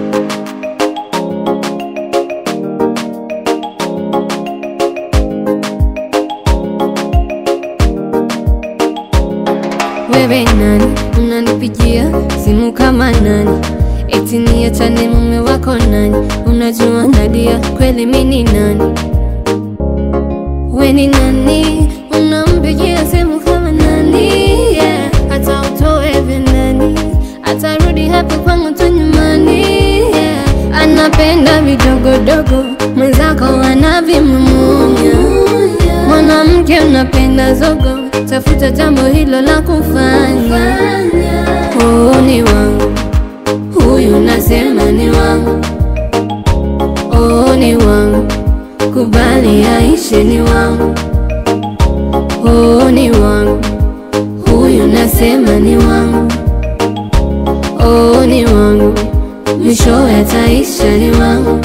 Wewe nani unanipigia simu kama nani? Eti niachane mume wako nani? Unajua Nadia kweli mi ni nani? We ni nani unampigia simu kama nani? Yeah. Hata utoe vinani atarudi hapo kwangu tu nyumbani yeah. Anapenda vidogodogo mwenzako anavimumunya Mwanamke unapenda zogo, tafuta jambo hilo la kufanya. Oh, ni wangu huyu, nasema ni wangu. Oh, ni wangu, kubali aishe, ni wangu. Oh, ni wangu huyu, nasema ni wangu. Oh, ni wangu, mwisho yataisha, ni wangu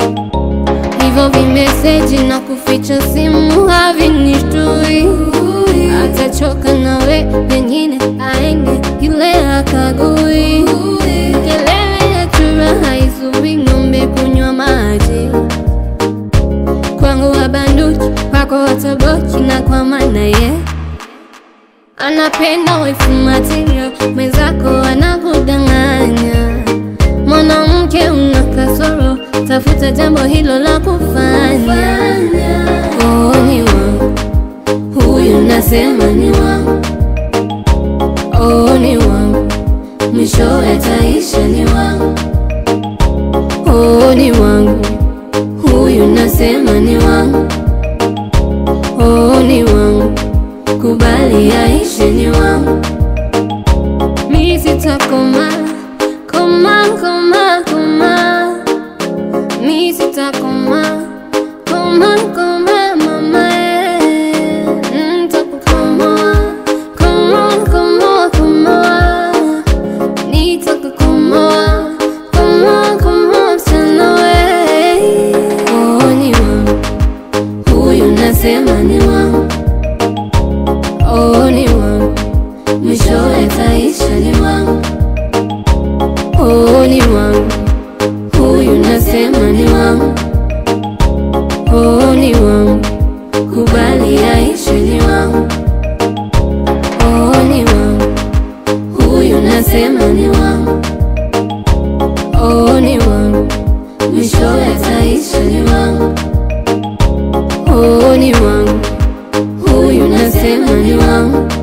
hivyo vimeseji na kuficha simu havinishtui, atachoka nawe, pengine aende yule akagui. Kelele ya chura haizui ng'ombe kunywa maji, kwangu wabanduki, kwako wataboki, na kwa maana ye anapenda wife material, mwenzako anakudanganya. Mwanamke una kasoro, tafuta jambo hilo la kufanya. Oh, ni wangu huyu, nasema ni wangu. Oh, ni wangu, mwisho yataisha, ni wangu. Oh, ni wangu huyu, nasema ni wangu. Oh, ni wangu, kubali aishe, ni wangu. Mi sitakoma koma koma koma, mi sitakoma koma koma mama eh, nitakukomoa komoa komoa komoa, nitakukomoa komoa komoa msichana we. Oh, ni wangu huyu, nasema ni wangu. Oh, ni wangu, mwisho yataisha, ni wangu. Oh, ni wangu huyu, nasema ni wangu. Oh, ni wangu, kubali aishe, ni wangu. Oh, ni wangu huyu, nasema ni wangu. Oh, ni wangu, mwisho yataisha, ni wangu. Oh, ni wangu huyu, nasema ni wangu.